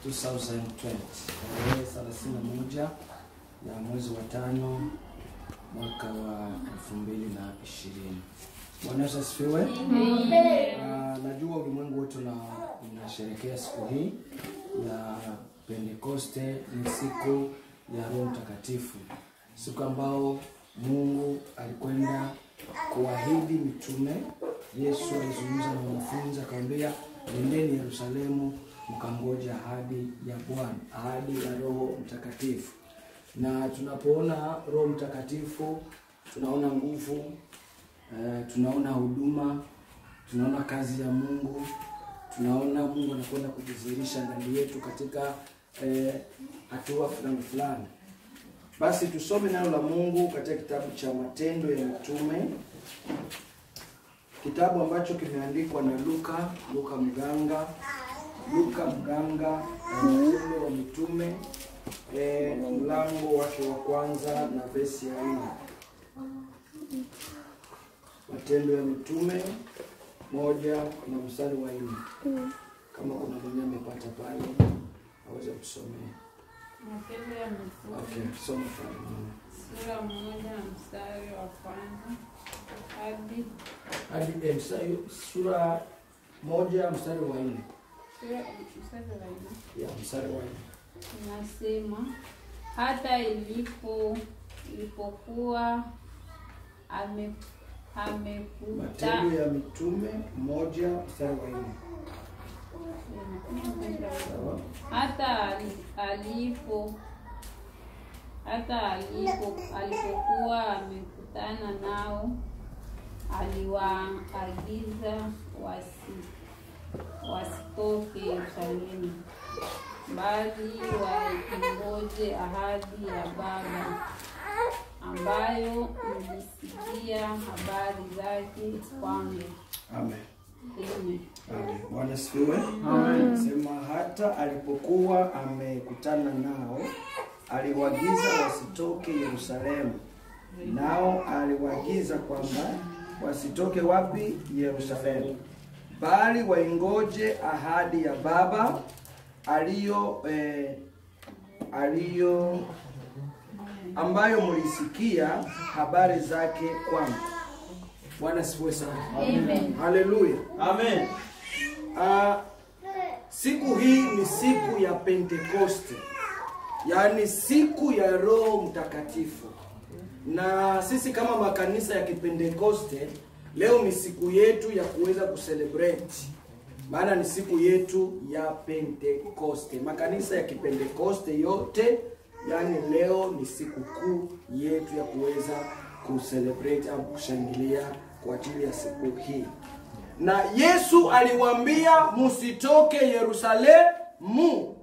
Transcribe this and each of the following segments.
2020 tarehe 31 ya mwezi wa tano mwaka wa 2020. Bwana Yesu asifiwe. Ah, najua ulimwengu wote una- unasherehekea siku hii ya Pentekoste. Ni siku ya Roho Mtakatifu, siku ambao Mungu alikwenda kuahidi mitume. Yesu alizungumza na wanafunzi akamwambia, nendeni Yerusalemu mkangoja ahadi ya Bwana, ahadi ya Roho Mtakatifu. Na tunapoona Roho Mtakatifu tunaona nguvu eh, tunaona huduma, tunaona kazi ya Mungu, tunaona Mungu anakwenda kujidhihirisha ndani yetu katika eh, hatua fulani fulani. Basi tusome neno la Mungu katika kitabu cha Matendo ya Mitume, kitabu ambacho kimeandikwa na Luka, Luka mganga, Luka mganga na Matendo ya Mitume eh, mlango wake wa kwanza na vesi ya nne. Matendo ya Mitume moja na mstari wa nne. Kama kuna mwenye amepata pale aweze kusomea. Matendo ya Mitume Okay, soma pale. sura moja na mstari wa kwanza hadi Hadi eh, mstari- sura moja mstari wa nne. sura mstari wa nne Ya mstari wa nne. inasema hata ilipo ilipokuwa ame amekuta Matendo ya Mitume moja mstari wa nne. Sawa? hata ali- alipo hata alipo alipokuwa amekutana nao aliwaagiza wasi wasitoke Yerusalemu bali waingoje ahadi ya Baba ambayo mlisikia habari zake kwangu. Amen. Amen. Amen. Bwana asifiwe. Sema hata alipokuwa amekutana nao aliwaagiza wasitoke Yerusalemu. Nao aliwaagiza kwamba wasitoke wapi? Yerusalemu, bali waingoje ahadi ya Baba aliyo eh, aliyo ambayo mlisikia habari zake kwangu. Bwana asifiwe sana. Amen. Haleluya. Amen. Ah, siku hii ni siku ya Pentekoste, yaani siku ya Roho Mtakatifu, na sisi kama makanisa ya Kipentekoste leo ni siku yetu ya kuweza kucelebrate, maana ni siku yetu ya Pentekoste. Makanisa ya Kipentekoste yote, yaani leo ni siku kuu yetu ya kuweza kucelebrate au kushangilia kwa ajili ya siku hii na Yesu aliwaambia musitoke Yerusalemu.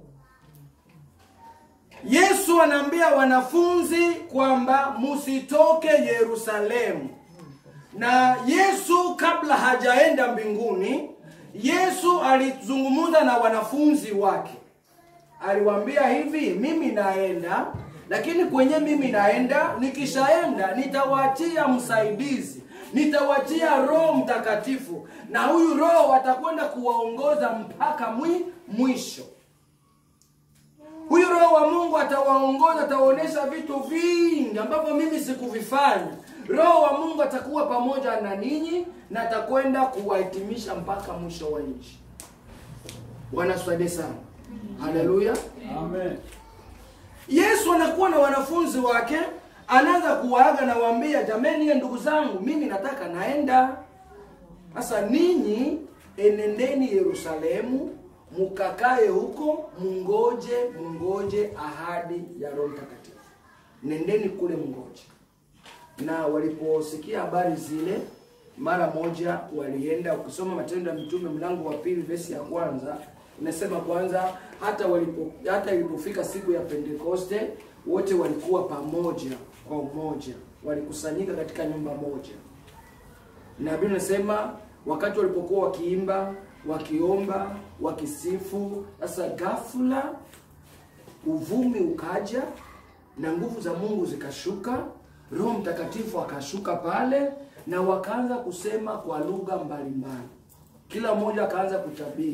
Yesu anaambia wanafunzi kwamba musitoke Yerusalemu. Na Yesu kabla hajaenda mbinguni, Yesu alizungumza na wanafunzi wake. Aliwaambia hivi, mimi naenda, lakini kwenye mimi naenda, nikishaenda nitawaachia msaidizi, nitawaachia Roho Mtakatifu, na huyu Roho atakwenda kuwaongoza mpaka mwi, mwisho. Huyu Roho wa Mungu atawaongoza, atawaonyesha vitu vingi ambavyo mimi sikuvifanya. Roho wa Mungu atakuwa pamoja na ninyi na atakwenda kuwahitimisha mpaka mwisho wa nchi. Bwana tusaidie sana. Haleluya. Amen. Yesu anakuwa na wanafunzi wake, anaanza kuwaaga na waambia, jameni, ye ndugu zangu, mimi nataka naenda. Sasa ninyi enendeni Yerusalemu, mukakae huko, mungoje mungoje ahadi ya Roho Mtakatifu. Nendeni kule mngoje. Na waliposikia habari zile, mara moja walienda. Ukisoma Matendo ya Mitume mlango wa pili vesi ya kwanza inasema kwanza, hata walipo, hata ilipofika siku ya Pentekoste wote walikuwa pamoja kwa umoja, walikusanyika katika nyumba moja na Biblia inasema wakati walipokuwa wakiimba, wakiomba, wakisifu, sasa ghafla uvumi ukaja na nguvu za Mungu zikashuka, Roho Mtakatifu akashuka pale, na wakaanza kusema kwa lugha mbalimbali. Kila mmoja akaanza kutabiri.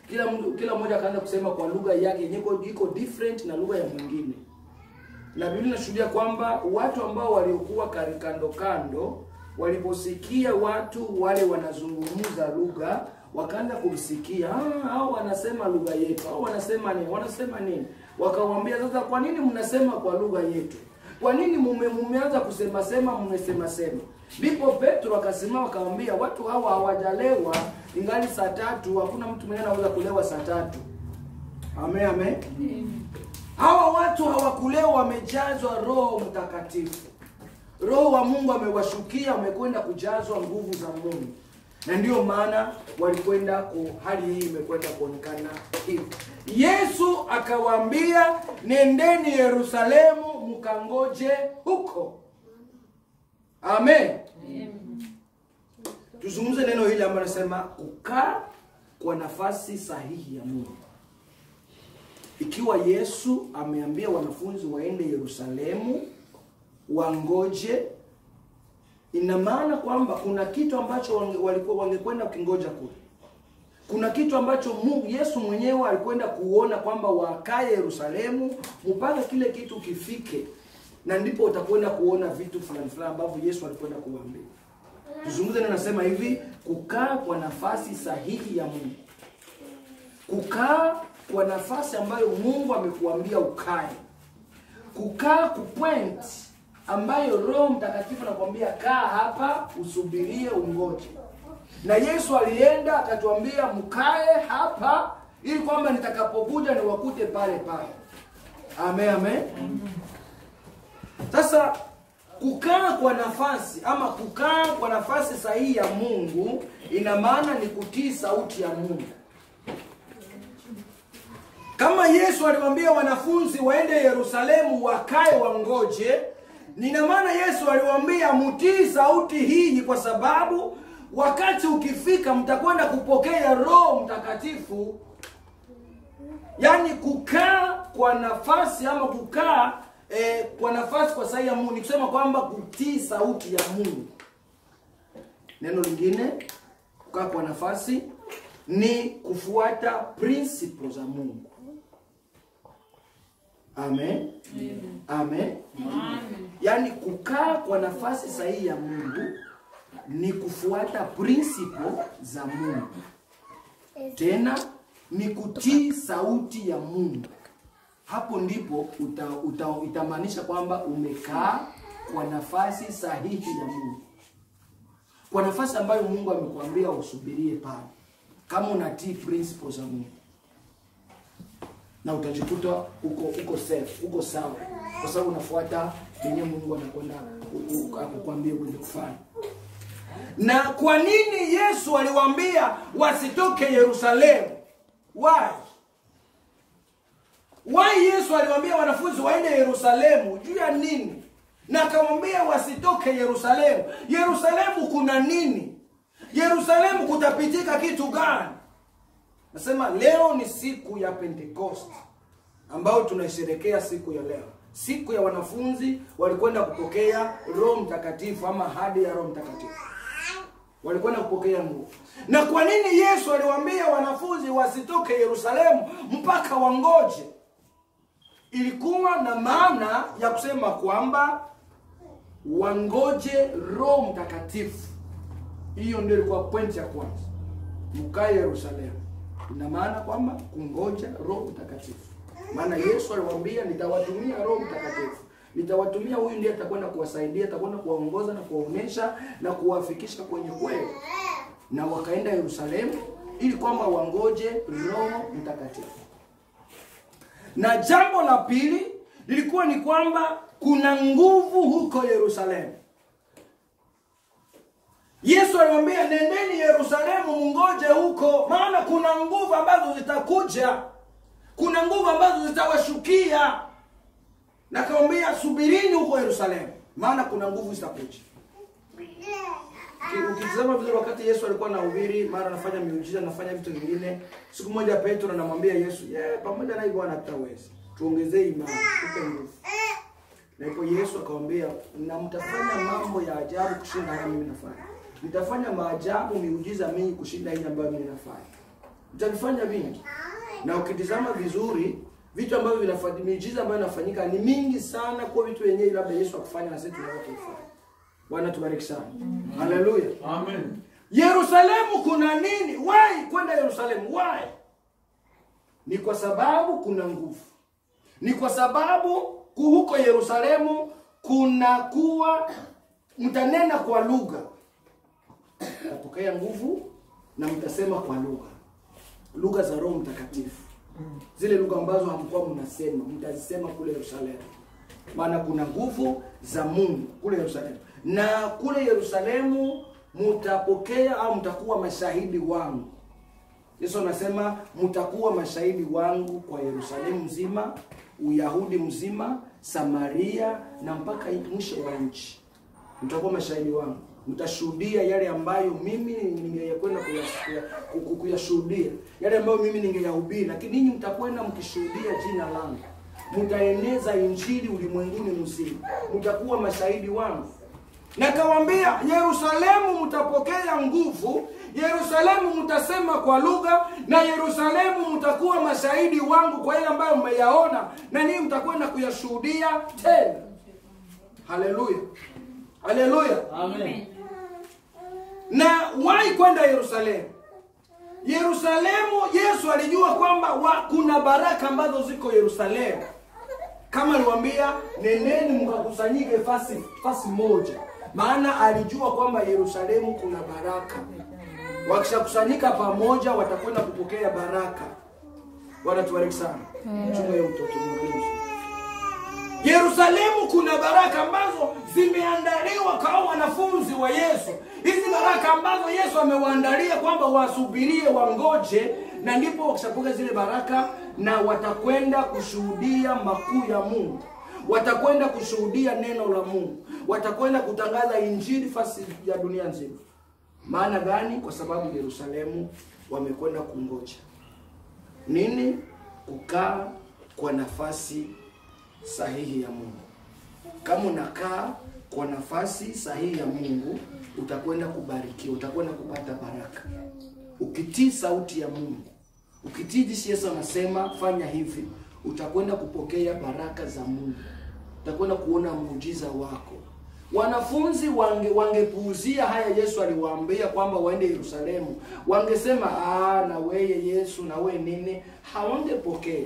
kila mtu kila mmoja akaanza kusema kwa lugha yake yenye iko- iko different na lugha ya mwingine na Biblia inashuhudia kwamba watu ambao waliokuwa kari- kando kando waliposikia watu wale wanazungumza lugha wakaanza kumsikia ah, hao wanasema lugha yetu au wanasema nini wanasema nini wakawambia sasa kwa nini mnasema kwa lugha yetu kwa nini mume mumeanza kusema sema mmesema sema ndipo petro akasimama akamwambia watu hawa hawajalewa ingali saa tatu hakuna mtu mwenyewe anaweza kulewa saa tatu amen amen hawa watu hawakulewa wamejazwa roho mtakatifu roho wa mungu amewashukia wamekwenda kujazwa nguvu za mungu na ndiyo maana walikwenda ku hali hii imekwenda kuonekana hivi yesu akawaambia nendeni yerusalemu mkangoje huko amen tuzungumze neno hili ambalo nasema kukaa kwa nafasi sahihi ya mungu ikiwa yesu ameambia wanafunzi waende yerusalemu wangoje ina maana kwamba kuna kitu ambacho wange, walikuwa wangekwenda kukingoja kule kuna kitu ambacho Mungu, yesu mwenyewe alikwenda kuona kwamba wakae yerusalemu mpaka kile kitu kifike na ndipo utakwenda kuona vitu fulani fulani ambavyo yesu alikwenda kuwaambia tuzungumze na nasema hivi kukaa kwa nafasi sahihi ya mungu kukaa kwa nafasi ambayo mungu amekuambia ukae kukaa kupoint ambayo roho mtakatifu anakuambia kaa hapa usubirie ungoje na yesu alienda akatuambia mkae hapa ili kwamba nitakapokuja niwakute pale pale amen amen sasa kukaa kwa nafasi ama kukaa kwa nafasi sahihi ya mungu ina maana ni kutii sauti ya mungu kama yesu aliwaambia wanafunzi waende yerusalemu wakae wangoje nina maana yesu aliwaambia mtii sauti hii kwa sababu wakati ukifika mtakwenda kupokea roho mtakatifu yaani kukaa kwa nafasi ama kukaa eh, kwa nafasi kwa sahihi ya mungu ni kusema kwamba kutii sauti ya mungu neno lingine kukaa kwa nafasi ni kufuata principle za mungu amen amen yaani kukaa kwa nafasi sahihi ya mungu ni kufuata principle za mungu tena ni kutii sauti ya mungu hapo ndipo uta, uta, itamaanisha kwamba umekaa kwa nafasi sahihi ya mungu kwa nafasi ambayo mungu amekuambia usubirie pale kama unatii principles za mungu na utajikuta uko uko safe uko sawa kwa sababu unafuata yenye mungu anakwenda ku- ku- akukwambia uweze kufanya na kwa nini yesu aliwaambia wasitoke yerusalemu why why yesu aliwaambia wanafunzi waende yerusalemu juu ya nini na akamwambia wasitoke yerusalemu yerusalemu kuna nini yerusalemu kutapitika kitu gani nasema leo ni siku ya pentekost ambayo tunaisherekea siku ya leo siku ya wanafunzi walikwenda kupokea roho mtakatifu ama hadi ya roho mtakatifu walikwenda kupokea nguvu na kwa nini yesu aliwaambia wanafunzi wasitoke yerusalemu mpaka wangoje ilikuwa na maana ya kusema kwamba wangoje roho mtakatifu hiyo ndio ilikuwa pointi ya kwanza mkae yerusalemu ina maana kwamba kungoja roho mtakatifu maana yesu aliwaambia nitawatumia roho mtakatifu nitawatumia huyu ndiye atakwenda kuwasaidia atakwenda kuwaongoza na kuwaonyesha na kuwafikisha kwenye kweli na wakaenda yerusalemu ili kwamba wangoje roho mtakatifu na jambo la pili lilikuwa ni kwamba kuna nguvu huko yerusalemu yesu aliwaambia nendeni yerusalemu mungoje huko maana kuna nguvu ambazo zitakuja kuna nguvu ambazo zitawashukia na akawambia subirini huko yerusalemu maana kuna nguvu zitakuja Ki- ukitizama vizuri wakati yesu alikuwa anahubiri mara anafanya miujiza anafanya vitu vingine siku moja petro anamwambia yesu yeah, pamoja na hivyo hatutaweza tuongezee imani tupe nguvu na ipo yesu akamwambia na mtafanya mambo ya ajabu kushinda haya mimi nafanya mtafanya maajabu miujiza mingi kushinda hii ambayo mimi nafanya utavifanya vingi na ukitizama vizuri vitu ambavyo vinafanyika miujiza ambayo inafanyika ni mingi sana kwa vitu wenyewe labda Yesu akufanya na sisi tunaweza kufanya Bwana tubariki sana haleluya Amen. Yerusalemu kuna nini? Why kwenda Yerusalemu? Why? Ni kwa sababu kuna nguvu. Ni kwa sababu ku- huko Yerusalemu kuna kuwa mtanena kwa lugha, mtapokea nguvu na mtasema kwa lugha, lugha za Roho Mtakatifu, zile lugha ambazo hamkuwa mnasema, mtazisema kule Yerusalemu, maana kuna nguvu za Mungu kule Yerusalemu, na kule Yerusalemu mtapokea au mtakuwa mashahidi wangu. Yesu anasema mtakuwa mashahidi wangu kwa Yerusalemu mzima, Uyahudi mzima, Samaria na mpaka mwisho wa nchi. Mtakuwa mashahidi wangu, mtashuhudia yale ambayo mimi ningeyakwenda kuyas- ku- ku- kuyashuhudia, yale ambayo mimi ningeyahubiri, lakini ninyi mtakwenda mkishuhudia jina langu, mtaeneza injili ulimwenguni mzima, mtakuwa mashahidi wangu. Na kawaambia Yerusalemu mtapokea nguvu, Yerusalemu mtasema kwa lugha, na Yerusalemu mtakuwa mashahidi wangu kwa yale ambayo mmeyaona, na ninyi mtakwenda kuyashuhudia tena. Haleluya, haleluya. Amen. Na wai kwenda Yerusalemu. Yerusalemu, Yesu alijua kwamba wa, kuna baraka ambazo ziko Yerusalemu, kama aliwaambia neneni mkakusanyike fasi fasi moja, maana alijua kwamba Yerusalemu kuna baraka. Wakishakusanyika pamoja, watakwenda kupokea baraka. Bwana tubariki sana. Chunga hiyo mtoto Mungu. Yerusalemu kuna baraka ambazo zimeandaliwa kwa wanafunzi wa Yesu. Hizi baraka ambazo Yesu amewaandalia kwamba wasubirie, wangoje, na ndipo wakishapokea zile baraka na watakwenda kushuhudia makuu ya Mungu, watakwenda kushuhudia neno la Mungu, watakwenda kutangaza injili fasi ya dunia nzima. Maana gani? Kwa sababu Yerusalemu wamekwenda kungoja nini? Kukaa kwa nafasi sahihi ya Mungu. Kama unakaa kwa nafasi sahihi ya Mungu, utakwenda kubarikiwa, utakwenda kupata baraka. Ukitii sauti ya Mungu, ukitii jinsi Yesu anasema fanya hivi, utakwenda kupokea baraka za Mungu, utakwenda kuona muujiza wako. Wanafunzi wange wangepuuzia haya Yesu aliwaambia kwamba waende Yerusalemu, wangesema ah, na weye Yesu na we nini, hawangepokea.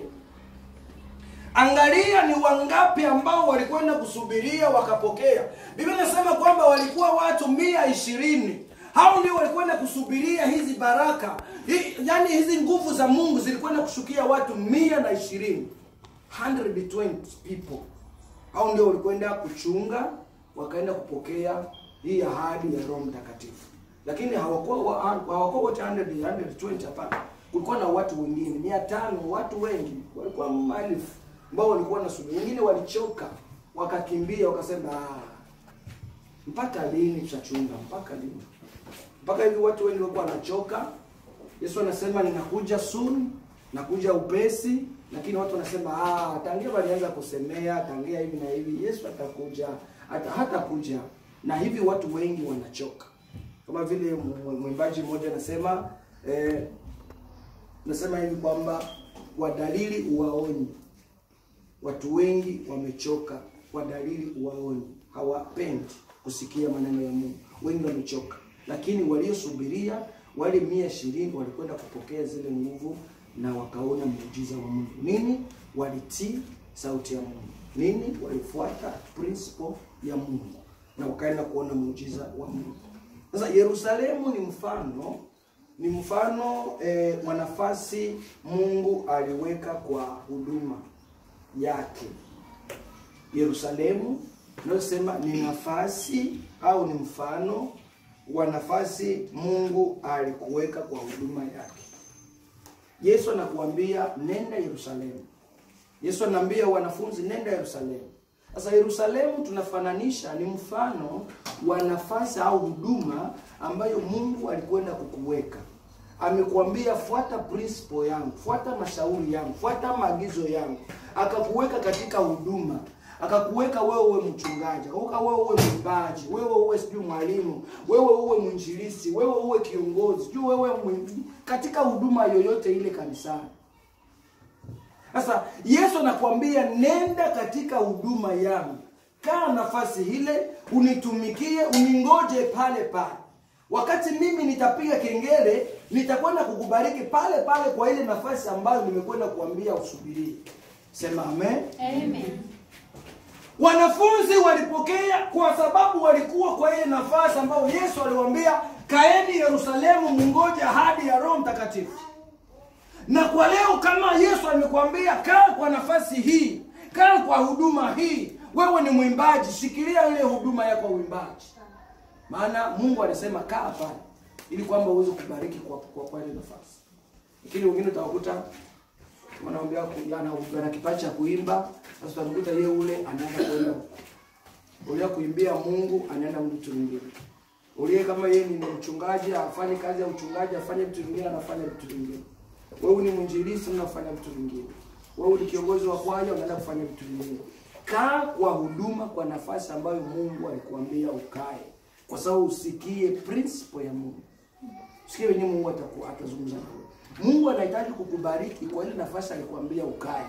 Angalia ni wangapi ambao walikwenda kusubiria wakapokea. Biblia inasema kwamba walikuwa watu mia ishirini. Hao ndio walikwenda kusubiria hizi baraka Hi, yani hizi nguvu za Mungu zilikwenda kushukia watu mia na ishirini 120 people. Hao ndio walikwenda kuchunga, wakaenda kupokea hii ahadi ya Roho Mtakatifu, lakini hawakuwa wa- hawakuwa wote 100 120, hapana. Kulikuwa na watu wengine mia tano, watu wengi walikuwa maelfu ambao walikuwa nasubiri. Wengine walichoka wakakimbia, wakasema ah, mpaka lini tutachunga? Mpaka lini? Mpaka hivi watu wengi walikuwa wanachoka. Yesu anasema ninakuja soon, nakuja upesi, lakini watu wanasema ah, tangia walianza kusemea tangia hivi na hivi, Yesu atakuja hata hatakuja, na hivi watu wengi wanachoka, kama vile mw- mwimbaji mmoja anasema eh, nasema hivi kwamba kwa dalili uwaonyi Watu wengi wamechoka kwa dalili uwaoni, hawapendi kusikia maneno ya Mungu. Wengi wamechoka, lakini waliosubiria wale mia ishirini walikwenda kupokea zile nguvu na wakaona muujiza wa Mungu. Nini? Walitii sauti ya Mungu. Nini? Walifuata principle ya Mungu na wakaenda kuona muujiza wa Mungu. Sasa Yerusalemu ni mfano ni mfano eh, wa nafasi Mungu aliweka kwa huduma yake. Yerusalemu inayosema ni nafasi au ni mfano wa nafasi Mungu alikuweka kwa huduma yake. Yesu anakuambia nenda Yerusalemu. Yesu anaambia wanafunzi nenda Yerusalemu. Sasa Yerusalemu tunafananisha ni mfano wa nafasi au huduma ambayo Mungu alikwenda kukuweka. Amekuambia fuata principle yangu, fuata mashauri yangu, fuata maagizo yangu, akakuweka katika huduma, akakuweka wewe uwe mchungaji, akaweka wewe uwe mwimbaji, wewe uwe sijui mwalimu, wewe uwe mwinjilisi, wewe uwe kiongozi, sijui wewe mwimbi, katika huduma yoyote ile kanisani. Sasa Yesu anakuambia nenda katika huduma yangu, kaa nafasi ile, unitumikie, uningoje pale pale. Wakati mimi nitapiga kengele, nitakwenda kukubariki pale pale kwa ile nafasi ambayo nimekwenda kuambia usubirie. Sema amen. Amen. Wanafunzi walipokea kwa sababu walikuwa kwa ile nafasi ambayo Yesu aliwaambia, kaeni Yerusalemu, mungoje ahadi ya Roho Mtakatifu. Na kwa leo kama Yesu amekwambia kaa kwa nafasi hii, kaa kwa huduma hii, wewe ni mwimbaji, shikilia ile huduma yako ya uimbaji, maana Mungu alisema kaa pale ili kwamba uweze kubariki kwa, kwa, kwa ile nafasi. Lakini wengine utawakuta wanaambia ku- ana ana kipaji cha kuimba, sasa utakuta yeye ule anaenda kwenda huko. ule kuimbia Mungu anaenda mtu mwingine. Ule kama yeye ni mchungaji afanye kazi ya uchungaji, afanye vitu vingine, anafanya vitu vingine. Wewe ni mwinjilisti, unafanya vitu vingine. Wewe ni kiongozi wa kwaya, unaenda kufanya vitu vingine. Kaa kwa huduma, kwa nafasi ambayo Mungu alikuambia ukae, kwa sababu usikie principle ya Mungu. Sikia wenyewe Mungu atakuwa atazungumza na wewe. Mungu anahitaji kukubariki kwa ile nafasi alikwambia ukae.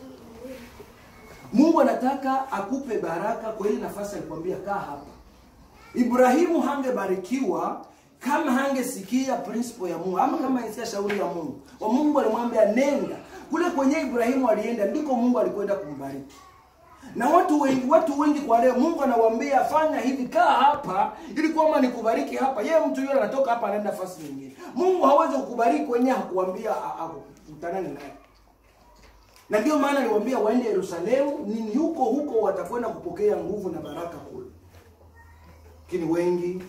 Mungu anataka akupe baraka kwa ile nafasi alikwambia kaa hapa. Ibrahimu hangebarikiwa kama hangesikia principle ya Mungu ama kama hangesikia shauri ya Mungu. Wa Mungu alimwambia nenda. Kule kwenye Ibrahimu alienda ndiko Mungu alikwenda kumbariki. Na watu wengi watu wengi kwa leo Mungu anawaambia fanya hivi, kaa hapa ili kwamba nikubariki hapa. Yeye mtu yule anatoka hapa anaenda nafasi nyingine. Mungu hawezi kukubariki kwenye hakuambia akutanane naye. Na ndio maana aliwaambia waende Yerusalemu, ni huko huko watakwenda kupokea nguvu na baraka kule. Lakini wengi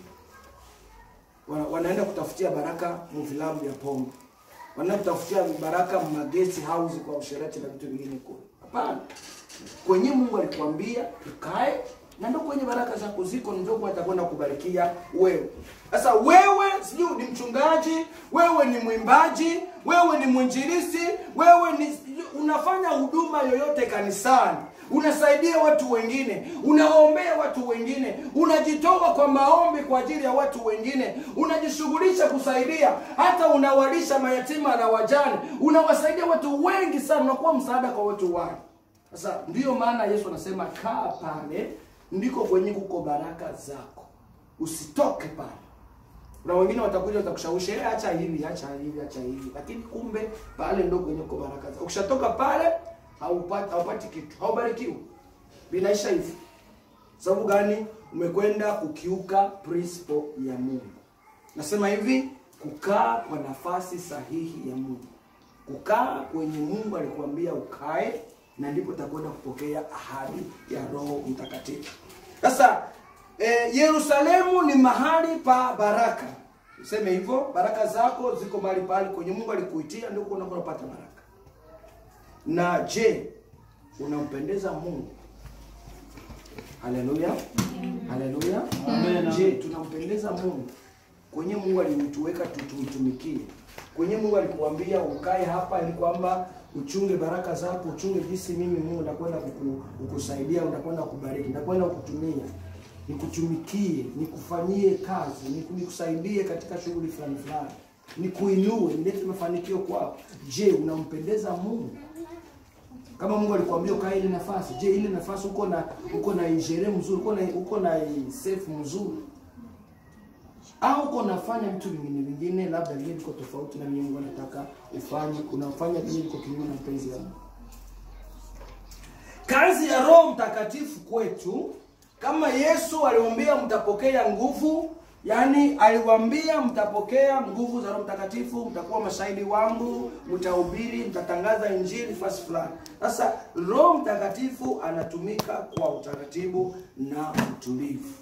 wana, wanaenda kutafutia baraka mu vilabu vya pombe. Wanaenda kutafutia baraka mu guest house kwa usherati na vitu vingine kule. Hapana. Kwenye Mungu alikwambia ukae na ndio kwenye baraka zako ziko ndio kwa atakwenda kubarikia wewe. Sasa wewe sijui ni mchungaji, wewe ni mwimbaji, wewe ni mwinjilisti, wewe ni unafanya huduma yoyote kanisani, unasaidia watu wengine, unaombea watu wengine, unajitoa kwa maombi kwa ajili ya watu wengine, unajishughulisha kusaidia, hata unawalisha mayatima na wajane, unawasaidia watu wengi sana, unakuwa msaada kwa watu wengi. Sasa ndiyo maana Yesu anasema kaa pale, ndiko kwenye kuko baraka zako, usitoke pale. Na wengine watakuja watakushawishi, eh, acha hivi, acha hivi, acha hivi, lakini kumbe pale ndio kwenye kuko baraka zako. Ukishatoka pale haupati haupati kitu, haubarikiwi, vinaisha hivi. Sababu gani? Umekwenda kukiuka principle ya Mungu. Nasema hivi, kukaa kwa nafasi sahihi ya Mungu, kukaa kwenye Mungu alikuambia ukae na ndipo utakwenda kupokea ahadi ya Roho Mtakatifu. Sasa e, Yerusalemu ni mahali pa baraka, useme hivyo. Baraka zako ziko mahali pale kwenye Mungu alikuitia, ndio unakwenda kupata baraka. Na je, unampendeza Mungu? Haleluya, haleluya. Je, tunampendeza Mungu? Kwenye Mungu alimtuweka tutumtumikie, kwenye Mungu alikuambia ukae hapa ili kwamba uchunge baraka zako, uchunge jinsi mimi Mungu nakwenda kuku, kukusaidia, nakwenda kubariki, nakwenda kukutumia, nikutumikie, nikufanyie kazi, niku- nikusaidie katika shughuli fulani fulani, nikuinue, nilete mafanikio kwako. Je, unampendeza Mungu? Kama Mungu alikwambia ukae ile nafasi, je, ile nafasi uko na uko na injere mzuri, uko na uko na safe mzuri au uko nafanya vitu vingine vingine, labda vingine viko tofauti na mimi Mungu anataka ufanye, unafanya vingine viko kinyume na mpenzi wa Mungu. Kazi ya Roho Mtakatifu kwetu, kama Yesu aliwaambia mtapokea nguvu, yaani aliwaambia mtapokea nguvu za Roho Mtakatifu, mtakuwa mashahidi wangu, mtahubiri, mtatangaza injili fasi fulani. Sasa Roho Mtakatifu anatumika kwa utaratibu na utulivu.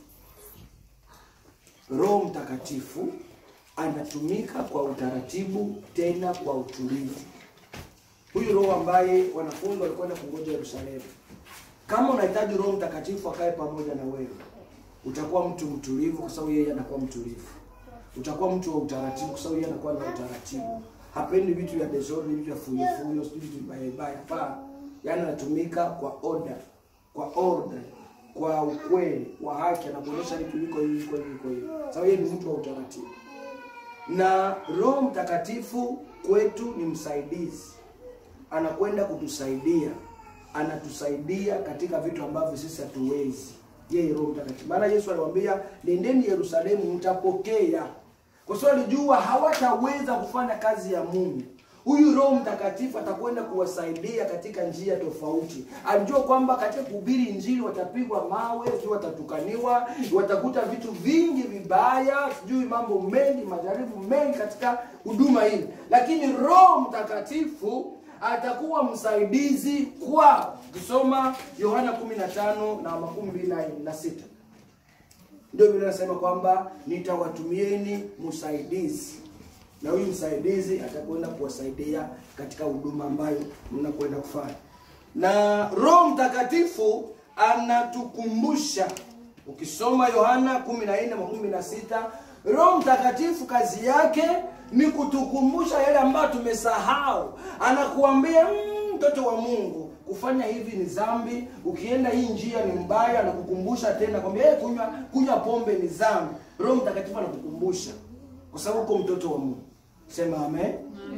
Roho Mtakatifu anatumika kwa utaratibu tena kwa utulivu. Huyu Roho ambaye wanafunzi walikwenda kungoja Yerusalemu. Kama unahitaji Roho Mtakatifu akae pamoja na wewe, utakuwa mtu mtulivu kwa sababu yeye anakuwa mtulivu. Utakuwa mtu wa utaratibu kwa sababu yeye anakuwa na utaratibu. Hapendi vitu vya desordinary, vitu vya fuyo fuyo, sijui vitu vibaya vibaya. Hapana. Yaani anatumika kwa order. kwa ordre, kwa ukweli, kwa haki, anakuonyesha vitu viko hivi, viko hivi, viko hivi, sababu yeye ni mtu wa utaratibu. Na Roho Mtakatifu kwetu ni msaidizi, anakwenda kutusaidia, anatusaidia katika vitu ambavyo sisi hatuwezi. Yeye Roho Mtakatifu, maana Yesu aliwaambia nendeni Yerusalemu, mtapokea, kwa sababu alijua hawataweza kufanya kazi ya Mungu huyu Roho Mtakatifu atakwenda kuwasaidia katika njia tofauti. Alijua kwamba katika kuhubiri Injili watapigwa mawe, sijui watatukaniwa, watakuta vitu vingi vibaya, sijui mambo mengi, majaribu mengi katika huduma hii, lakini Roho Mtakatifu atakuwa msaidizi kwao. Ukisoma Yohana 15 na makumi mbili na sita ndio Biblia inasema kwamba nitawatumieni msaidizi na huyu msaidizi atakwenda kuwasaidia katika huduma ambayo mnakwenda kufanya. Na Roho Mtakatifu anatukumbusha, ukisoma Yohana 14:16 Roho Mtakatifu kazi yake ni kutukumbusha yale ambayo tumesahau. Anakuambia mtoto wa Mungu, kufanya hivi ni dhambi, ukienda hii njia ni mbaya, anakukumbusha tena kwambia hey, kunywa kunywa pombe ni dhambi. Roho Mtakatifu anakukumbusha kwa sababu uko mtoto wa Mungu. Sema amen.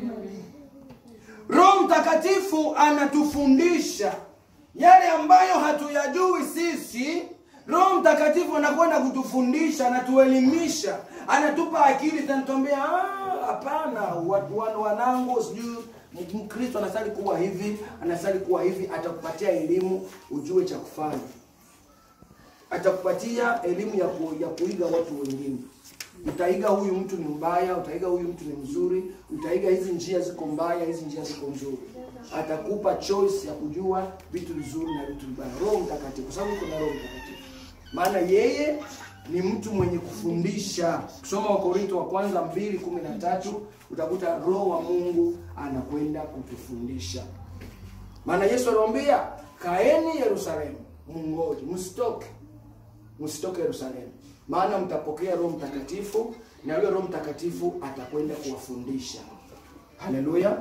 Roho Mtakatifu anatufundisha yale ambayo hatuyajui sisi. Roho Mtakatifu anakwenda kutufundisha, anatuelimisha, anatupa akili, tanatuambia hapana, watu wanangu, sijui Mkristo anasali kuwa hivi, anasali kuwa hivi. Atakupatia elimu ujue cha kufanya, atakupatia elimu ya, ku, ya kuiga watu wengine utaiga huyu mtu ni mbaya, utaiga huyu mtu ni mzuri, utaiga hizi njia ziko mbaya, hizi njia ziko nzuri. Atakupa choice ya kujua vitu vizuri na vitu vibaya. Roho Mtakatifu, kwa sababu kuna Roho Mtakatifu, maana yeye ni mtu mwenye kufundisha. Kusoma Wakorinto wa kwanza mbili kumi na tatu utakuta Roho wa Mungu anakwenda kutufundisha, maana Yesu aliwaambia kaeni Yerusalemu, mungoje, msitoke, msitoke Yerusalemu maana mtapokea Roho Mtakatifu na yule Roho Mtakatifu atakwenda kuwafundisha. Haleluya!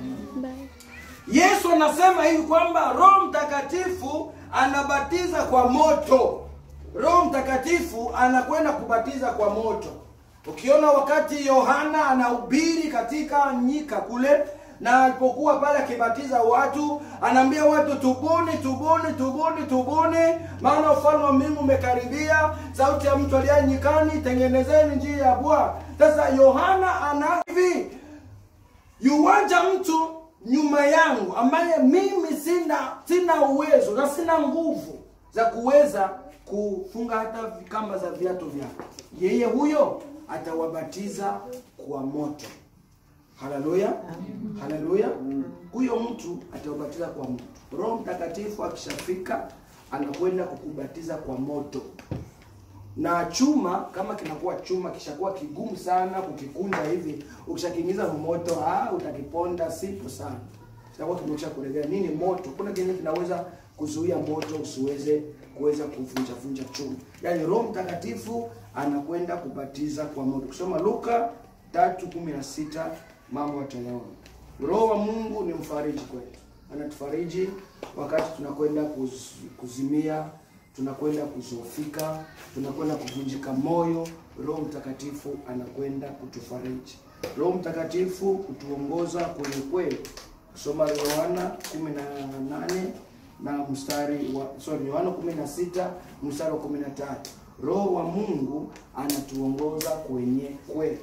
Yesu anasema hivi kwamba Roho Mtakatifu anabatiza kwa moto. Roho Mtakatifu anakwenda kubatiza kwa moto. Ukiona wakati Yohana anahubiri katika nyika kule na alipokuwa pale akibatiza watu, anaambia watu tubuni, tubuni, tubuni, tubuni, maana ufalme wa mbingu umekaribia. Sauti ya mtu aliye nyikani, tengenezeni njia ya Bwana. Sasa Yohana ana hivi, yuwaja mtu nyuma yangu ambaye mimi sina sina uwezo na sina nguvu za kuweza kufunga hata kamba za viatu vyake. Yeye huyo atawabatiza kwa moto. Haleluya, haleluya. Huyo mtu atawabatiza kwa moto. Roho Mtakatifu akishafika, anakwenda kukubatiza kwa moto. Na chuma kama kinakuwa chuma kishakuwa kigumu sana kukikunja hivi, ukishakiingiza moto, ah, utakiponda sipo sana, kitakuwa kimesha kulegea. Nini moto? Kuna kingine kinaweza kuzuia moto usiweze kuweza kuvunja vunja chuma. Yaani Roho Mtakatifu anakwenda kubatiza kwa moto. Kusoma Luka 3:16 mambo yatayaona. Roho wa Mungu ni mfariji kwetu, anatufariji wakati tunakwenda kuz, kuzimia, tunakwenda kuzofika, tunakwenda kuvunjika moyo. Roho Mtakatifu anakwenda kutufariji. Roho Mtakatifu kutuongoza kwenye kweli. Kusoma Yohana 18 na mstari wa sorry, Yohana 16 mstari wa 13. Roho wa Mungu anatuongoza kwenye kweli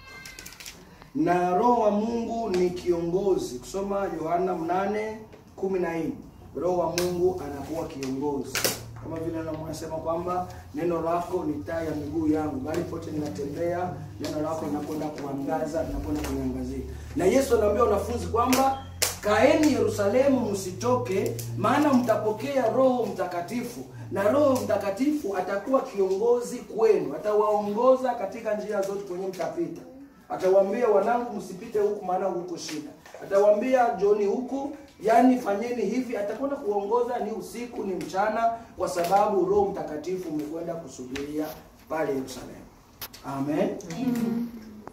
na Roho wa Mungu ni kiongozi. Kusoma Yohana 8:14, Roho wa Mungu anakuwa kiongozi, kama vile anasema kwamba neno lako ni taa ya miguu yangu, bali pote ninatembea, neno lako linakwenda kuangaza, linakwenda kuniangazia. Na Yesu anaambia wanafunzi kwamba kaeni Yerusalemu, msitoke, maana mtapokea Roho Mtakatifu, na Roho Mtakatifu atakuwa kiongozi kwenu, atawaongoza katika njia zote kwenye mtapita atawaambia wanangu, msipite huku, maana huko shida. Atawaambia joni huku, yani fanyeni hivi. Atakwenda kuongoza, ni usiku ni mchana, kwa sababu Roho Mtakatifu umekwenda kusubiria pale Yerusalemu. Amen, Amen.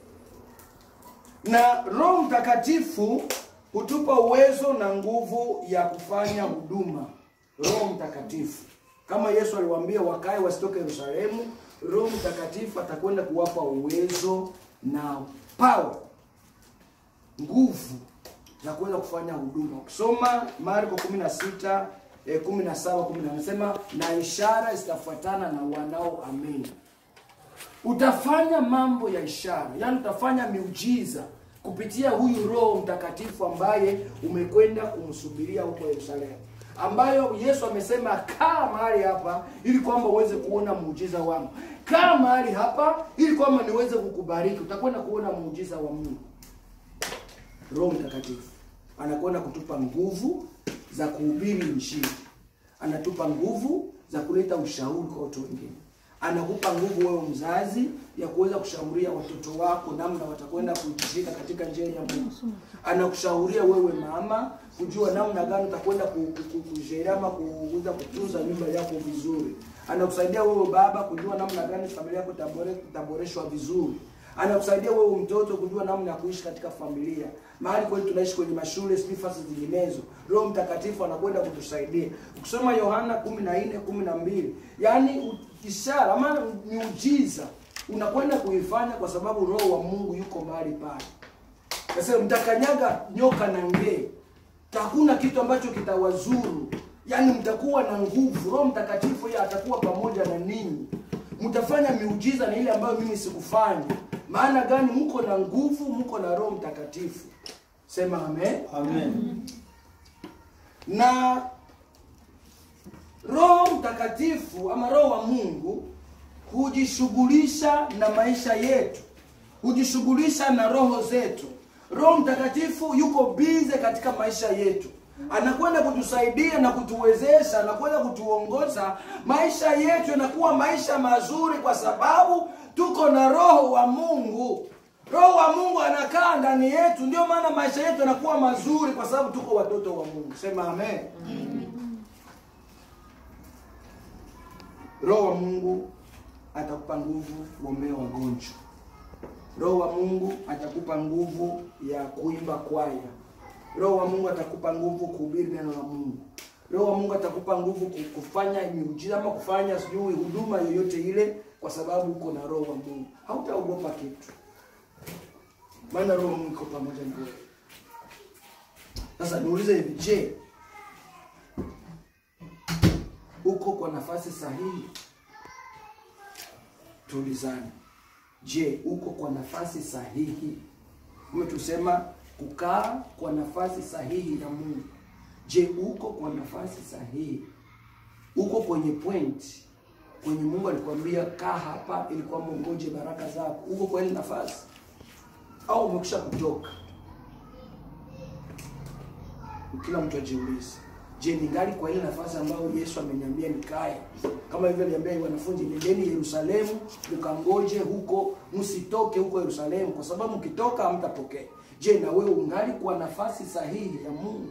Na Roho Mtakatifu hutupa uwezo na nguvu ya kufanya huduma. Roho Mtakatifu. Kama Yesu aliwaambia wakae wasitoke Yerusalemu, Roho Mtakatifu atakwenda kuwapa uwezo na power, nguvu za kuweza kufanya huduma. Ukisoma Marko 16 eh, 17 10 anasema na ishara zitafuatana na wanaoamini. Utafanya mambo ya ishara, yaani utafanya miujiza kupitia huyu Roho Mtakatifu ambaye umekwenda kumsubiria huko Yerusalemu, ambayo Yesu amesema kaa mahali hapa ili kwamba uweze kuona muujiza wangu. Kaa mahali hapa ili kwamba niweze kukubariki. Utakwenda kuona muujiza wa Mungu. Roho Mtakatifu anakwenda kutupa nguvu za kuhubiri Injili, anatupa nguvu za kuleta ushauri kwa watu wengine, anakupa nguvu wewe mzazi ya kuweza kushauria watoto wako namna watakwenda kuitika katika njia ya Mungu. Anakushauria wewe mama kujua namna gani utakwenda ku- ku- ku- kujeria ama kuweza kutunza nyumba yako vizuri. Anakusaidia wewe baba kujua namna gani familia yako itabore- itaboreshwa vizuri anakusaidia wewe mtoto kujua namna ya kuishi katika familia mahali kweli tunaishi kwenye mashule sijui fasi zinginezo roho mtakatifu anakwenda kutusaidia ukisoma yohana kumi na nne kumi na mbili yaani u- ishara ama miujiza unakwenda kuifanya kwa sababu roho wa mungu yuko mahali pale sasa mtakanyaga nyoka na ngee hakuna kitu ambacho kitawazuru yaani mtakuwa na nguvu roho mtakatifu yeye atakuwa pamoja na ninyi mtafanya miujiza na ile ambayo mimi sikufanya maana gani mko na nguvu mko na roho mtakatifu sema amen Amen. na roho mtakatifu ama roho wa mungu hujishughulisha na maisha yetu hujishughulisha na roho zetu roho mtakatifu yuko bize katika maisha yetu anakwenda kutusaidia na kutuwezesha anakwenda kutuongoza maisha yetu yanakuwa maisha mazuri kwa sababu tuko na roho wa mungu roho wa mungu anakaa ndani yetu ndio maana maisha yetu yanakuwa mazuri kwa sababu tuko watoto wa mungu sema amen roho wa mungu atakupa nguvu kuombea wagonjwa roho wa mungu atakupa nguvu ya kuimba kwaya roho wa mungu atakupa nguvu kuhubiri neno la mungu roho wa mungu atakupa nguvu ku- kufanya miujiza ama kufanya sijui huduma yoyote ile kwa sababu uko na roho wa mungu hautaogopa kitu maana roho wa mungu iko pamoja na wewe sasa niulize hivi je uko kwa nafasi sahihi tulizane je uko kwa nafasi sahihi umetusema kukaa kwa nafasi sahihi ya mungu je uko kwa nafasi sahihi uko kwenye point kwenye mungu alikwambia kaa hapa ili kwamba ungoje baraka zako uko kwa ile nafasi au umekwisha kutoka kila mtu ajiulize je ningali kwa ile nafasi ambayo yesu ameniambia nikae kama hivyo aliambia wanafunzi nendeni yerusalemu mkangoje huko msitoke huko yerusalemu kwa sababu mkitoka hamtapokea je na wewe ungali kwa nafasi sahihi ya mungu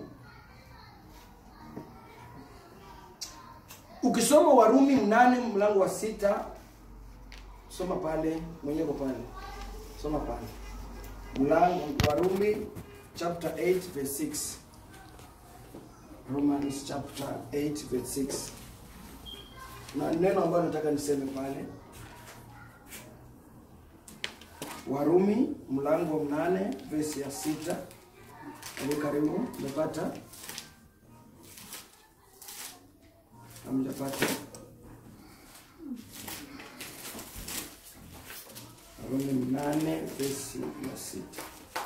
ukisoma warumi mnane mlango wa sita soma pale mwenyewe kwa pale soma pale mlango warumi chapter 8 verse 6 Romans chapter 8 verse 6 na neno ambalo nataka niseme pale Warumi mlango wa mnane verse ya sita karibu karibu umepata hamjapata Warumi mnane verse ya sita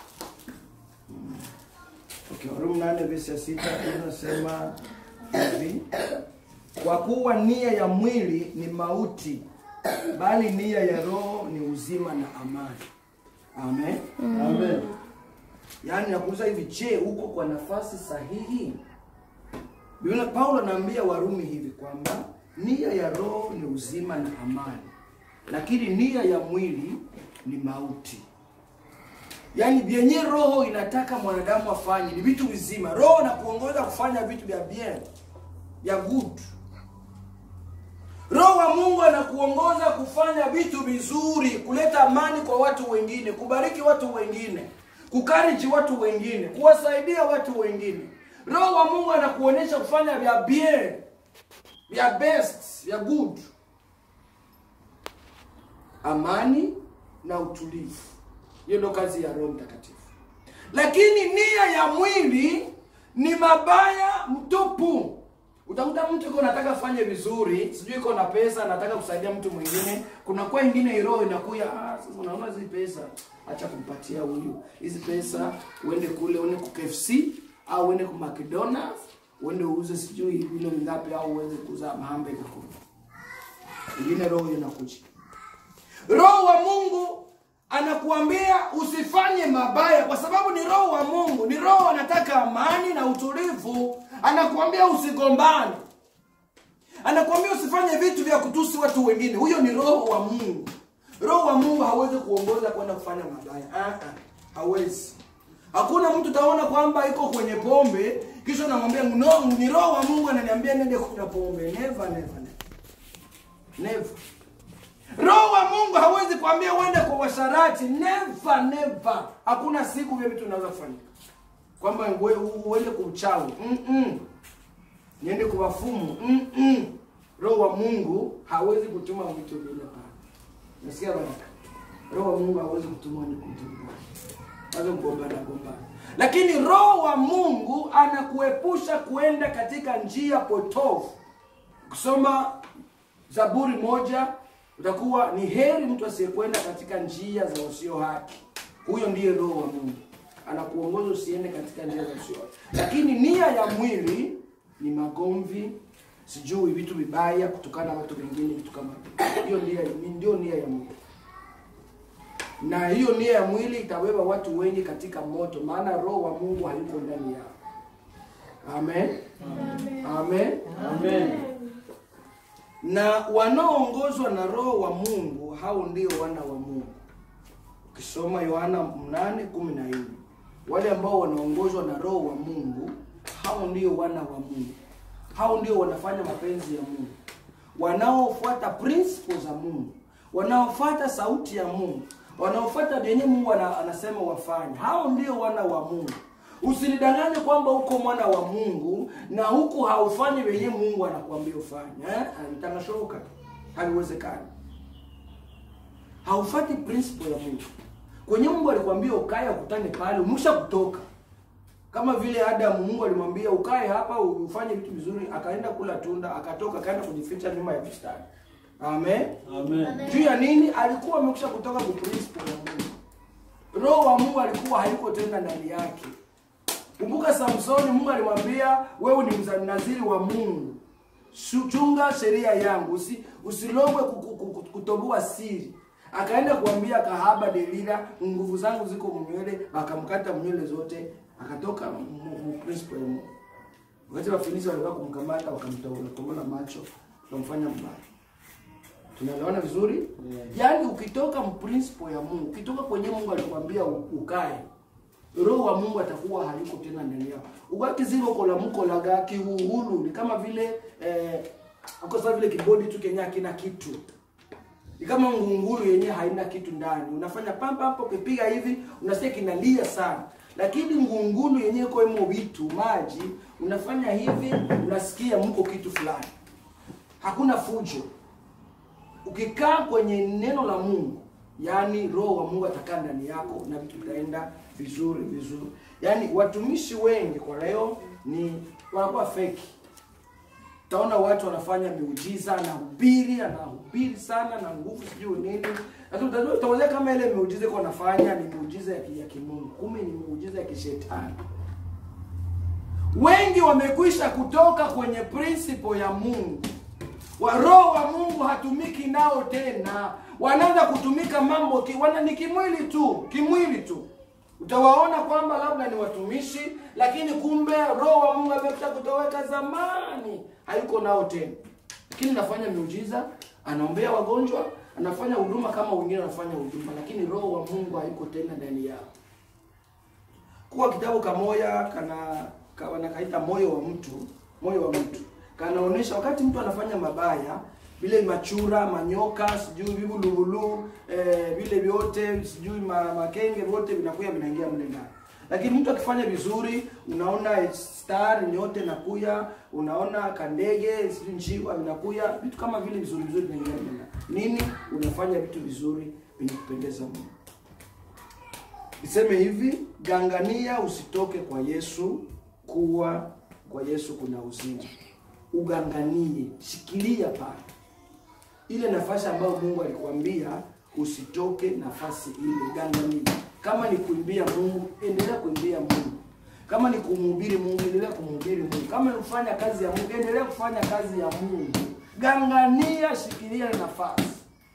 Okay, Warumi nane verse ya sita inasema hivi: kwa kuwa nia ya mwili ni mauti, bali nia ya roho ni uzima na amani. Amen. Amen. Yaani nakuuliza hivi, je, uko kwa nafasi sahihi? Biblia Paulo anaambia Warumi hivi kwamba nia ya roho ni uzima na amani, lakini nia ya mwili ni mauti. Yaani vyenye roho inataka mwanadamu afanye ni vitu vizima. Roho na kuongoza kufanya vitu vya bien, vya good. Roho wa Mungu anakuongoza kufanya vitu vizuri, kuleta amani kwa watu wengine, kubariki watu wengine, kukariji watu wengine, kuwasaidia watu wengine. Roho wa Mungu anakuonyesha kufanya vya bien, vya best vya good amani na utulivu hiyo ndo kazi ya roho mtakatifu lakini nia ya mwili ni mabaya mtupu utakuta mtu iko nataka fanye vizuri sijui iko na pesa nataka kusaidia mtu mwingine kuna kwa ingine roho inakuya ah, sasa unaona hizi pesa acha kumpatia huyu hizi pesa uende kule uende ku KFC au uende ku McDonald's uende uuze sijui vile ngapi au uweze kuuza mahambe na kule ingine roho inakuja roho wa mungu anakuambia usifanye mabaya kwa sababu ni roho wa mungu ni roho anataka amani na utulivu anakuambia usigombane anakuambia usifanye vitu vya kutusi watu wengine huyo ni roho wa mungu roho wa mungu hawezi kuongoza kwenda kufanya mabaya Ah, ah, hawezi hakuna mtu utaona kwamba iko kwenye pombe kisha namwambia no, ni roho wa mungu ananiambia nende kunywa pombe never never never never roho wa mungu hawezi kuambia uende kwa washarati never never hakuna siku vile vitu vinaweza kufanyika kwamba uwe- uende kwa uchawi Mm-mm. niende kwa wafumu Mm-mm. roho wa mungu hawezi kutuma vitu vile pale nasikia baraka roho wa mungu hawezi kutuma ni kutumbana hawezi kugombana gombana lakini roho wa mungu anakuepusha kuenda katika njia potofu kusoma zaburi moja utakuwa ni heri mtu asiyekwenda katika njia za usio haki huyo ndiye roho wa mungu anakuongoza usiende katika njia za usio haki lakini nia ya mwili ni magomvi sijui vitu vibaya kutokana na watu wengine vitu kama hivyo. hiyo nia ni- ndio nia ya mwili na hiyo nia ya mwili itabeba watu wengi katika moto maana roho wa mungu hayuko ndani yao amen amen, amen na wanaoongozwa na roho wa mungu hao ndio wana wa mungu ukisoma yohana 8:14 wale ambao wanaongozwa na roho wa mungu hao ndio wana wa mungu hao ndio wanafanya mapenzi ya mungu wanaofuata principles za mungu wanaofuata sauti ya mungu wanaofuata vyenye mungu ana, anasema wafanye hao ndio wana wa mungu usinidanganye kwamba uko mwana wa mungu na huku haufanyi venye mungu anakuambia ufanye eh? itangashoka haliwezekani haufati principle ya mungu kwenye mungu alikwambia ukae ukutane pale umesha kutoka kama vile adamu mungu alimwambia ukae hapa ufanye vitu vizuri akaenda kula tunda akatoka akaenda kujificha nyuma ya bustani amen Amen. juu ya nini alikuwa amekusha kutoka ku principle ya mungu roho wa mungu alikuwa hayuko tena ndani yake kumbuka samsoni mungu alimwambia wewe ni mnaziri wa mungu Shu- chunga sheria yangu usi, usilogwe ku- ku- ku- kutoboa siri akaenda kuambia kahaba delila nguvu zangu ziko mnywele akamkata mnywele zote akatoka mu- mu principle ya mungu wakati wafilisi walikuwa kumkamata wakamtobola macho wakamfanya mbaya tunaelewana vizuri Yeah. yaani ukitoka mprinciple ya mungu ukitoka kwenye mungu alikwambia u- ukae roho wa mungu atakuwa hayuko tena ndani yao ukakizilo kolamukolaga kihuhulu ni kama vile eh, uko sawa vile kibodi tu kenye hakina kitu ni kama ngunguru yenyewe haina kitu ndani unafanya pampa hapo ukipiga hivi unasikia kinalia sana lakini ngunguru yenyewe koemo vitu maji unafanya hivi unasikia mko kitu fulani hakuna fujo ukikaa kwenye neno la mungu yaani roho wa mungu atakaa ndani yako na vitu vitaenda vizuri vizuri yaani watumishi wengi kwa leo ni wanakuwa feki utaona watu wanafanya miujiza anahubiri anahubiri sana na nguvu sijui nini lakini utajua- utawazia kama ile miujiza iko anafanya ni miujiza ya ki- ya kimungu kumbe ni miujiza ya kishetani wengi wamekwisha kutoka kwenye principle ya mungu wa roho wa mungu hatumiki nao tena wanaanza kutumika mambo ki, wana ni kimwili tu kimwili tu utawaona kwamba labda ni watumishi lakini kumbe roho wa mungu amekwisha kutoweka zamani hayuko nao tena lakini anafanya miujiza anaombea wagonjwa anafanya huduma kama wengine wanafanya huduma lakini roho wa mungu hayuko tena ndani yao kuwa kitabu kamoya kana ka- wanakaita moyo wa mtu moyo wa mtu kanaonyesha wakati mtu anafanya mabaya vile machura manyoka sijui vivuluvulu eh, vile vyote sijui ma, makenge vyote vinakuya vinaingia mle ndani lakini mtu akifanya vizuri unaona star nyote nakuya unaona kandege sijui njiwa vinakuya vitu kama vile vizuri vizuri vinaingia nini unafanya vitu vizuri vyenye kupendeza mungu Niseme hivi, gangania usitoke kwa Yesu, kuwa kwa Yesu kuna uzima. Uganganie, shikilia pale ile nafasi ambayo Mungu alikwambia usitoke nafasi ile, gangania. Kama ni kuimbia Mungu, endelea kuimbia Mungu. Kama ni kumhubiri Mungu, endelea kumhubiri Mungu. Kama ni kufanya kazi ya Mungu, endelea kufanya kazi ya Mungu. Gangania, shikilia ile nafasi.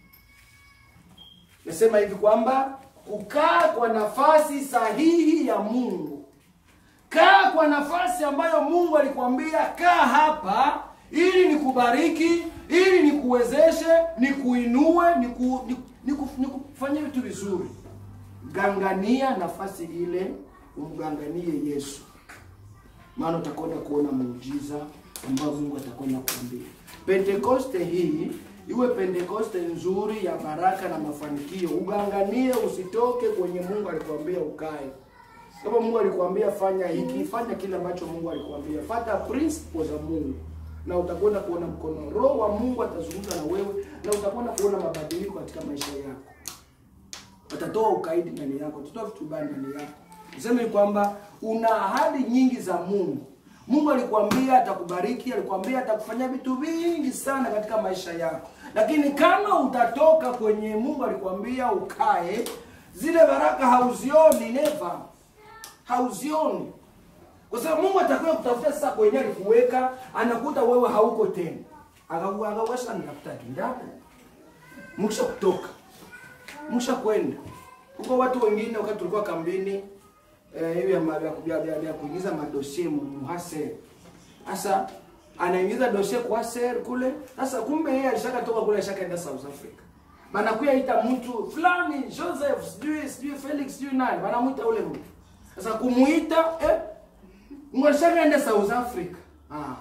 Nasema hivi kwamba kukaa kwa nafasi sahihi ya Mungu. Kaa kwa nafasi ambayo Mungu alikwambia kaa hapa ili nikubariki, ili nikuwezeshe, nikuinue, niku, niku, niku, nikufanyie vitu vizuri. Gangania nafasi ile, umganganie Yesu, maana utakwenda kuona muujiza ambao Mungu atakwenda kuambia. Pentekoste hii iwe pentekoste nzuri ya baraka na mafanikio. Uganganie, usitoke kwenye Mungu alikwambia ukae. Kama Mungu alikwambia fanya hiki, fanya kile ambacho Mungu alikwambia. Fata principles za Mungu na utakwenda kuona mkono. Roho wa Mungu atazungumza na wewe na utakwenda kuona mabadiliko katika maisha yako. Atatoa ukaidi ndani yako, atatoa vitu vibaya ndani yako. Niseme kwamba una ahadi nyingi za Mungu. Mungu alikwambia atakubariki, alikwambia atakufanyia vitu vingi sana katika maisha yako. Lakini kama utatoka kwenye Mungu alikwambia ukae, zile baraka hauzioni never. Hauzioni. Kwa sababu Mungu atakuwa kutafuta sasa kwenye alikuweka, anakuta wewe hauko tena. Akakuwa akawasha nitafuta ndapo. Mkisha kutoka. Mkisha kwenda. Huko watu wengine wakati tulikuwa kambini eh, hiyo ya ma- ya ya- ya- ya kuingiza madosie muhase. Sasa anaingiza dosie kwa ser kule. Sasa kumbe yeye alishaka toka kule alishakaenda South Africa. Banakuya ita mtu fulani Joseph, sijui sijui Felix, sijui nani, wanamuita ule mtu. Sasa kumuita eh Mwashakaenda South Africa. Ah.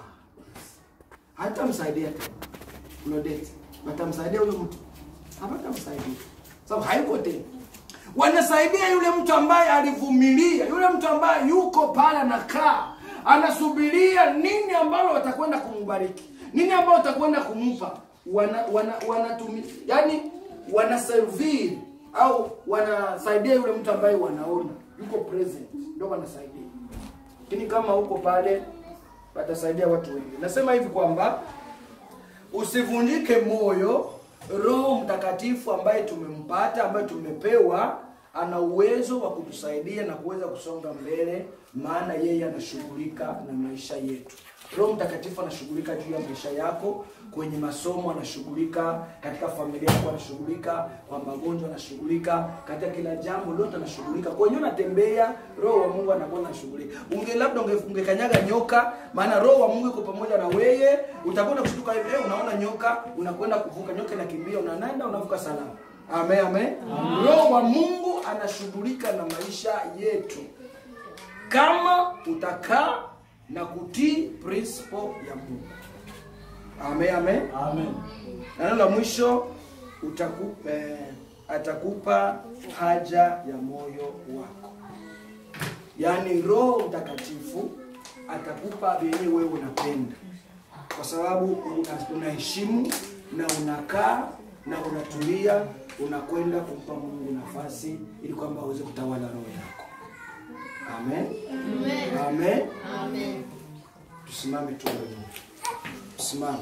Hata msaidia tena. Claudette. Watamsaidia huyo mtu. Hawatamsaidia. Sababu hayuko tena. Wanasaidia yule mtu ambaye alivumilia, yule mtu ambaye yuko pale anakaa, anasubiria nini ambalo watakwenda kumbariki, nini ambalo watakwenda kumpa. Wana wana wanatumi, yani wanaserviri au wanasaidia yule mtu ambaye wanaona yuko present, ndio wanasaidia lakini kama huko pale watasaidia watu wengi. Nasema hivi kwamba usivunjike moyo. Roho Mtakatifu ambaye tumempata, ambaye tumepewa, ana uwezo wa kutusaidia na kuweza kusonga mbele, maana yeye anashughulika na maisha yetu. Roho Mtakatifu anashughulika juu ya maisha yako, kwenye masomo anashughulika, katika familia yako anashughulika, kwa magonjwa anashughulika, katika kila jambo lote anashughulika. Kwenye unatembea, Roho wa Mungu anakuwa anashughulika. Unge labda unge, ungekanyaga nyoka, maana Roho wa Mungu yuko pamoja na wewe, utakwenda kushtuka hivi, eh, unaona nyoka, unakwenda kuvuka, nyoka inakimbia, unaenda unavuka salama. Amen, amen. Roho wa Mungu anashughulika na maisha yetu kama utakaa na kutii principle ya Mungu. Amen, amen. Amen. Na neno la mwisho utaku, eh, atakupa haja ya moyo wako, yaani Roho Mtakatifu atakupa vyenye wewe unapenda, kwa sababu una- unaheshimu na unakaa na unatulia, unakwenda kumpa Mungu nafasi ili kwamba aweze kutawala roho yako. Amen. Amen. Amen. Tusimame tuombe Mungu. Tusimame.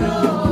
Roho